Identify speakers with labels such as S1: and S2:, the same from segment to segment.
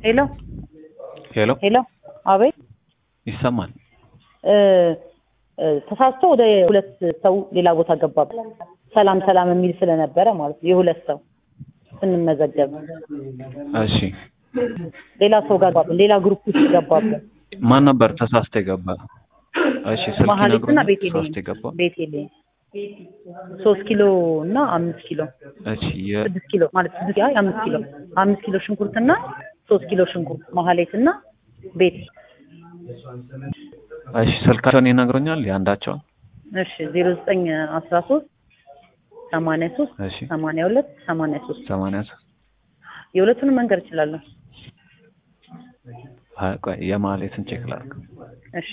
S1: ሄሎ
S2: ሄሎ
S1: ሄሎ፣ አቤት
S2: ይሰማል።
S1: እ እ ተሳስቶ ወደ ሁለት ሰው ሌላ ቦታ ገባብን። ሰላም ሰላም የሚል ስለነበረ ማለት ነው። የሁለት ሰው ስንመዘገብ
S2: እሺ
S1: ሌላ ሰው ጋር ገባብን። ሌላ ግሩፕ ውስጥ ገባብን።
S2: ማን ነበር ተሳስተ የገባ? እሺ ስልክ
S1: መሀሌትና
S2: ይነግሩኛል።
S1: ቤቴሌ
S2: ተሳስተ የገባ
S1: ቤቴሌ ሶስት ኪሎ እና አምስት ኪሎ
S2: እሺ የ
S1: ስድስት ኪሎ ማለት ስድስት ያ አምስት ኪሎ አምስት ኪሎ ሽንኩርትና ሶስት ኪሎ ሽንኩርት መሀሌትና ቤት
S2: እሺ ስልካቸውን ይነግሩኛል የአንዳቸውን?
S1: እሺ ዜሮ ዘጠኝ አስራ ሶስት ሰማንያ ሶስት
S2: እሺ
S1: ሰማንያ ሁለት ሰማንያ ሶስት
S2: ሰማንያ ሶስት
S1: የሁለቱንም መንገድ እችላለሁ።
S2: አይ ቆይ የማሌትን ቼክ ላድርግ።
S1: እሺ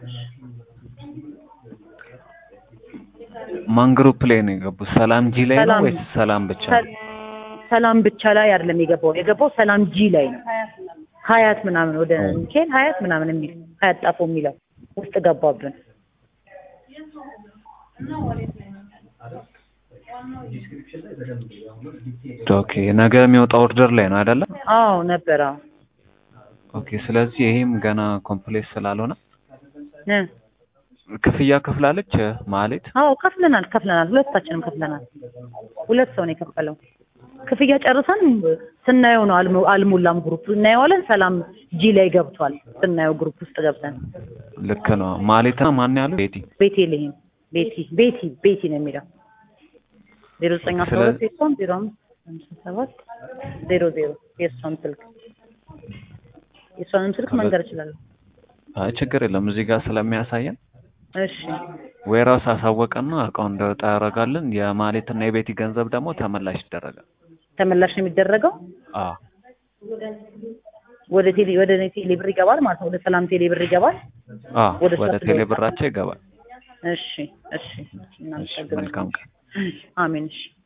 S2: ማን ግሩፕ ላይ ነው የገቡት? ሰላም ጂ ላይ ነው
S1: ሰላም-
S2: ወይስ ሰላም ብቻ ነው?
S1: ሰ- ሰላም ብቻ ላይ አይደለም የገባው የገባው ሰላም ጂ ላይ ነው። ሀያት ምናምን ወደ ሚካኤል ሀያት ምናምን የሚል ሀያት ጣፎ የሚለው ውስጥ ገባብን።
S2: ኦኬ ነገ የሚወጣው ኦርደር ላይ ነው አይደለ?
S1: አዎ ነበረ።
S2: ኦኬ ስለዚህ ይሄም ገና ኮምፕሌት ስላልሆነ
S1: እ
S2: ክፍያ ከፍላለች ማለት
S1: አዎ ከፍለናል ከፍለናል ሁለታችንም ከፍለናል። ሁለት ሰው ነው የከፈለው። ክፍያ ጨርሰን ስናየው ነው አልሞ- አልሞላም ግሩፕ እናየዋለን። ሰላም ጂ ላይ ገብቷል ስናየው ግሩፕ ውስጥ ገብተን
S2: ልክ ነው። ማሌትና ማን ያለው ቤቲ
S1: ቤቴልሄም ቤቲ ቤቲ ቤቲ ነው የሚለው ዜሮ ዘጠኝ አስራ ሁለት
S2: ስለ-
S1: የሷን ዜሮ አምስት ሃምሳ ሰባት ዜሮ ዜሮ የእሷን ስልክ የእሷንም ስልክ መንገር እችላለሁ።
S2: አይ ችግር የለም እዚህ ጋር ስለሚያሳየን
S1: እሺ
S2: ዌራውስ አሳወቀና እቃው እንደወጣ ያደርጋልን። የማሌትና የቤቲ ገንዘብ ደግሞ ተመላሽ ይደረጋል።
S1: ተመላሽ ነው የሚደረገው
S2: አዎ
S1: ወደ ቴሌ ወደ እኔ ቴሌ ብር ይገባል ማለት ነው። ወደ ሰላም ቴሌ ብር ይገባል።
S2: አዎ
S1: ወደ
S2: ወደ
S1: እሷ
S2: ቴሌ
S1: ስለወጣ።
S2: ብራቸው ይገባል።
S1: እሺ እሺ
S2: እሺ
S1: እናመሰግናለን።
S2: መልካም ቀን።
S1: አሜን እሺ